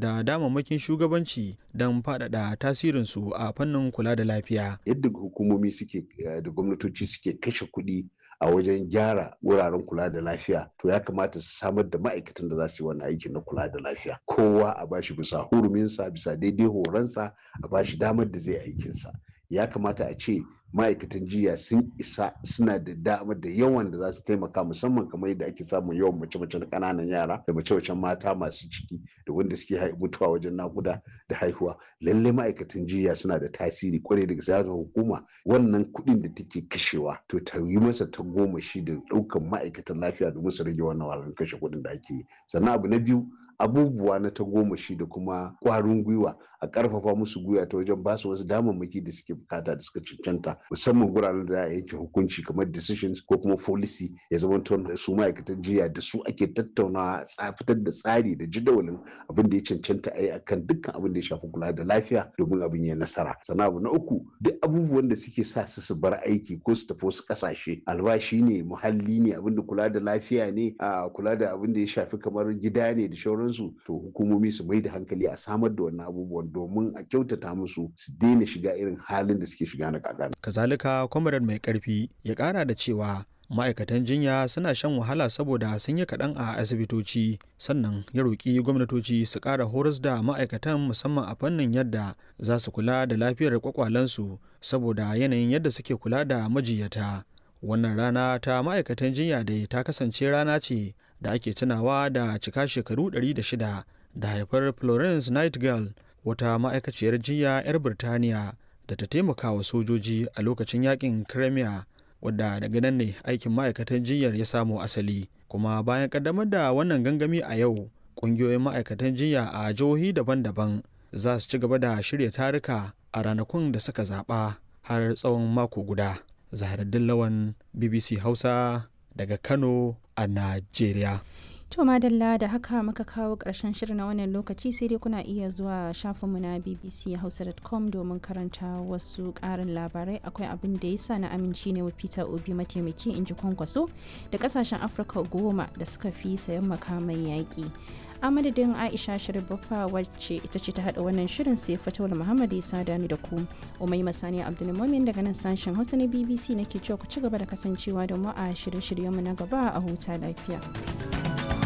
da damammakin shugabanci don faɗaɗa tasirinsu a fannin kula da lafiya. Yadda hukumomi suke da gwamnatoci suke kashe kuɗi a wajen gyara wuraren kula da lafiya to ya kamata su samar da ma'aikatan da za su yi wannan aikin na kula da lafiya kowa a bashi bisa huruminsa bisa daidai horonsa a bashi damar da zai aikinsa ya kamata a ce ma'aikatan jiya sun isa suna da damar da yawan da za su taimaka musamman kamar yadda ake samun yawan mace-mace na ƙananan yara da mace-macen mata masu ciki da wanda suke mutuwa wajen nakuda da haihuwa lalle ma'aikatan jiya suna da tasiri kwarai da gaske hukuma wannan kuɗin da take kashewa to ta yi masa ta goma shi da ɗaukan ma'aikatan lafiya domin su rage wannan wahalar kashe kuɗin da ake yi sannan abu na biyu abubuwa na ta goma shi da kuma ƙwarin gwiwa a ƙarfafa musu gwiwa ta wajen basu wasu damammaki da suke bukata da suka cancanta musamman guraren da za a yanke hukunci kamar decisions ko kuma policy ya zama da su ma'aikatan jiya da su ake tattaunawa fitar da tsari da jadawalin abin da ya cancanta a yi akan dukkan abin da ya shafi kula da lafiya domin abin ya nasara sannan abu na uku duk abubuwan da suke sa su su bar aiki ko su tafi wasu ƙasashe albashi ne muhalli ne abin da kula da lafiya ne a kula da abin da ya shafi kamar gida ne da shauransu to hukumomi su mai da hankali a samar da wannan abubuwan domin a kyautata musu su daina shiga irin halin da suke shiga na kakana. Kazalika kwamarar mai karfi ya kara da cewa ma'aikatan jinya suna shan wahala saboda sun yi kaɗan a asibitoci sannan ya roƙi gwamnatoci su ƙara horas da ma'aikatan musamman a fannin yadda za su kula da lafiyar kwakwalensu saboda yanayin yadda suke kula da majiyata wannan rana ta ma'aikatan jinya da ta kasance rana ce da ake tunawa da cika shekaru 106 da haifar florence nightingale wata ma'aikaciyar jiya 'yar birtaniya da ta taimaka wa sojoji a lokacin yakin crimea wadda daga nan ne aikin ma'aikatan jinyar ya samo asali kuma bayan kaddamar da wannan gangami a yau ƙungiyoyin ma'aikatan jinya a jihohi daban-daban za su ci gaba da shirya tarika a ranakun da suka zaɓa har tsawon mako guda zaharaddin lawan bbc hausa daga kano a najeriya To madalla da haka muka kawo ƙarshen shirin na wannan lokaci sai dai kuna iya zuwa shafinmu na bbchausa.com domin karanta wasu ƙarin labarai akwai abin da ya sa na aminci ne wa Peter Obi mataimaki in ji kwankwaso da ƙasashen Afirka goma da suka fi sayan makaman yaƙi. a madadin aisha sharibaffa wacce ita ce ta hada wannan shirin sai fatawar muhammad isa dani da ku umai masani abdulmumin daga nan sashen hausa na bbc nake cewa ku ci gaba da kasancewa da mu a shirye-shiryenmu na gaba a huta lafiya.